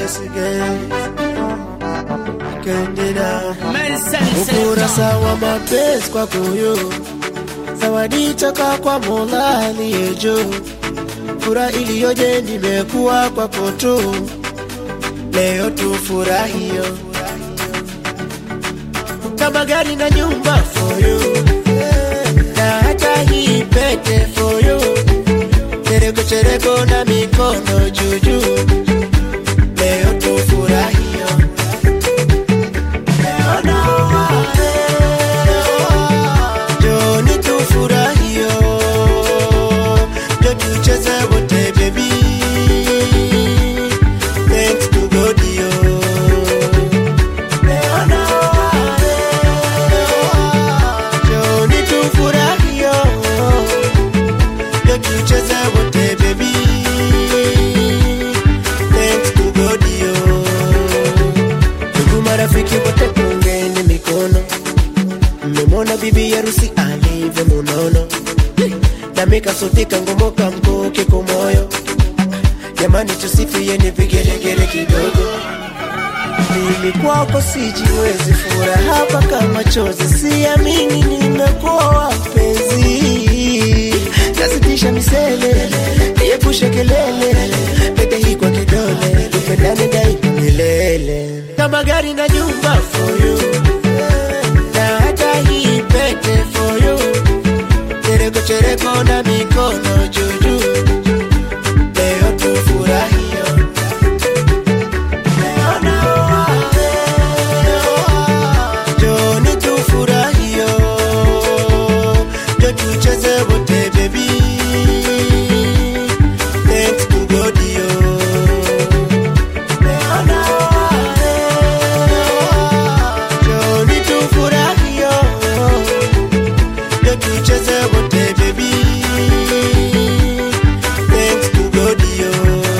Yes, again. Kendida. Medicine Ukurasa selector. wa mapenzi kwako yo, zawadi toka kwa Mola aliye juu. Furaha iliyoje nimekuwa kwako tu, leo tufurahio kama gari na nyumba for you, na hata hii pete for you, chereko chereko na mikono juujuu, leo tufurahio leo naoa, Joni tufurahio, jo tucheze wote baby, thanks to God yo. Leo naoa, Joni tufurahio, jo tucheze wote baby, thanks to God yo. Ndugu marafiki wote tungeni mikono, mmemwona bibi harusi alivyo munono, nami kasutika ngomoka mkuki kumoyo. Jamani, tusifieni vigelegele kidogo. Mimi kwako sijiwezi, furaha hapa kama chozi, siamini nimekuwa wapenzi. Nasitisha misele, niepushe kelele, pete hii kwa kidole, tupendane daima milele, kama gari na nyumba for you, na hata hii pete for you, chereko chereko na mikono juujuu, leo tufurahio Leo naoa, Joni tufurahio, jo tucheze wote baby, thanks to God yo. Leo naoa, Joni tufurahio, jo tucheze wote baby, thanks to God yo.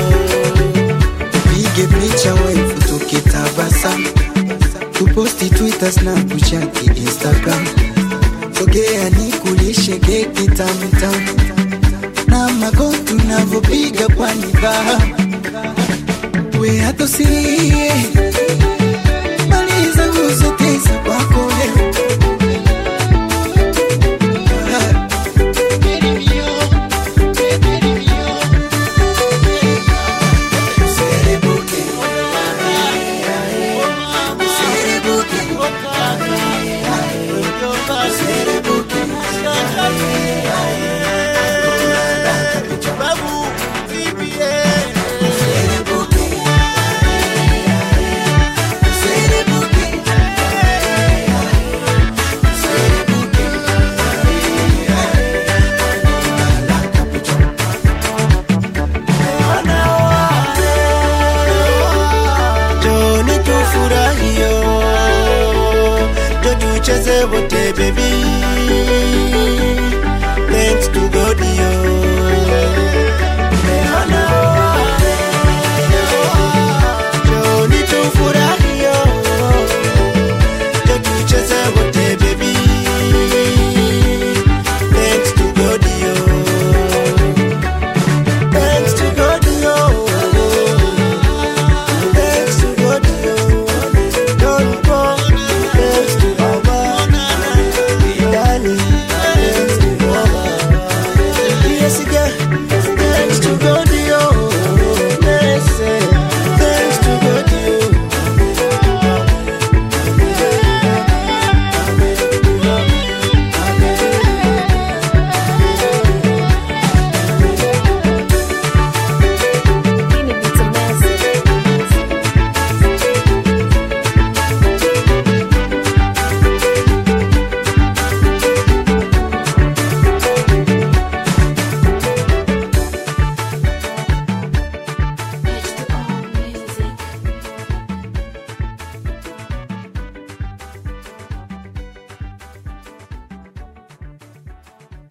Tupige picha wefu tukitabasamu, tuposti Twitter, Snapchat, Instagram. Sogea nikulishe keki tamu tamu na mago tunavyopiga kwa nidhamu. We hata usilie, maliza nguzo tisa kwako leo. Userebuke, userebuke, userebuke. Joni tufurahio, jo tucheze wote baby,